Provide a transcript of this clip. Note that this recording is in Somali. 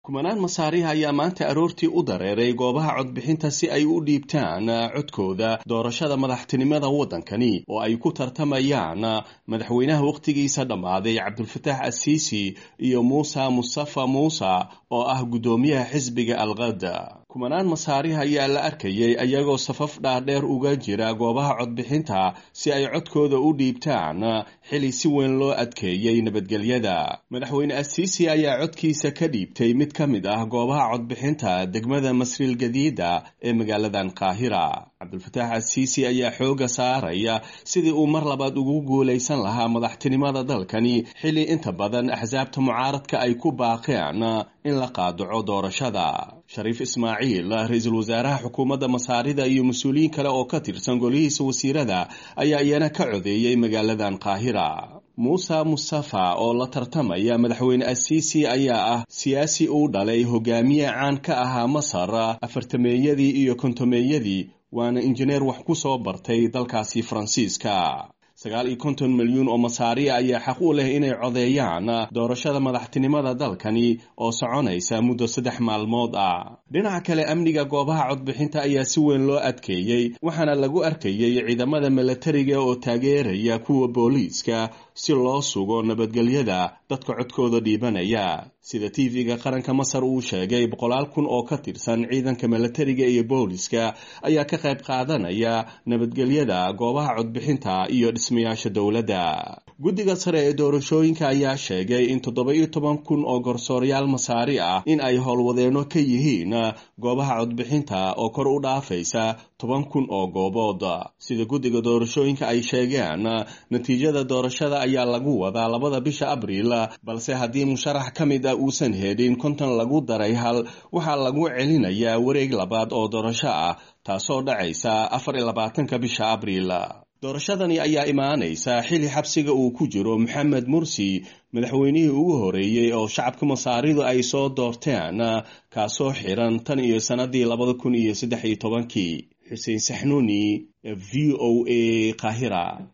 kumanaan masaariha ayaa maanta aroortii u dareeray goobaha codbixinta si ay u dhiibtaan codkooda doorashada madaxtinimada waddankani oo ay ku tartamayaan madaxweynaha wakhtigiisa dhammaaday cabdulfataax asiisi iyo muuse mustafa muuse oo ah guddoomiyaha xisbiga alqada kumanaan masaariha ayaa la arkayay ayagoo safaf dhaadheer uga jira goobaha codbixinta si ay codkooda u dhiibtaan xili si weyn loo adkeeyey nabadgelyada madaxweyne asiisi ayaa codkiisa ka dhiibtay mid ka mid ah goobaha codbixinta degmada masriil gadiida ee magaaladan qaahira cabdulfataax asiisi ayaa xooga saaraya sidii uu mar labaad ugu guulaysan lahaa madaxtinimada dalkani xili inta badan axsaabta mucaaradka ay ku baaqeen in la qaadaco doorashada shariif ismaaciil ra-iisul wasaaraha xukuumadda masaarida iyo mas-uuliyiin kale oo ka tirsan golihiisa wasiirada ayaa iyana ka codeeyey magaaladan qaahira muuse mustafa oo la tartamaya madaxweyne asiisi ayaa ah siyaasi uu dhalay hogaamiye caan ka ahaa masar afartameeyadii iyo kontomeeyadii waana injineer wax ku soo bartay dalkaasi faransiiska sagaal iyo konton milyuun oo masaariya ayaa xaq u leh inay codeeyaan doorashada madaxtinimada dalkani oo soconaysa muddo saddex maalmood ah dhinaca kale amniga goobaha codbixinta ayaa si weyn loo adkeeyey waxaana lagu arkayey ciidamada milatariga oo taageeraya kuwa booliiska si loo sugo nabadgelyada dadka codkooda dhiibanaya sida tv-ga qaranka masar uu sheegay boqolaal kun oo ka tirsan ciidanka milatariga iyo booliska ayaa ka qayb qaadanaya nabadgelyada goobaha codbixinta iyo dhismayaasha dowladda guddiga sare ee doorashooyinka ayaa sheegay in toddoba iyo toban kun oo garsooryaal masaari ah in ay howlwadeenno ka yihiin goobaha codbixinta oo kor u dhaafaysa toban kun oo goobood sida guddiga doorashooyinka ay sheegeen natiijada doorashada ayaa lagu wadaa labada bisha abriil balse haddii musharax ka mid ah uusan helin konton lagu daray hal waxaa lagu celinayaa wareeg labaad oo doorasho ah taasoo dhacaysa afar iyo labaatanka bisha abriil doorashadani ayaa imaanaysa xili xabsiga uu ku jiro maxamed mursi madaxweynihii ugu horeeyey oo shacabka masaaridu ay soo doorteen kaasoo xiran tan iyo sannadii labada kun iyo saddex iyo tobankii xuseen saxnuuni v o a qaahira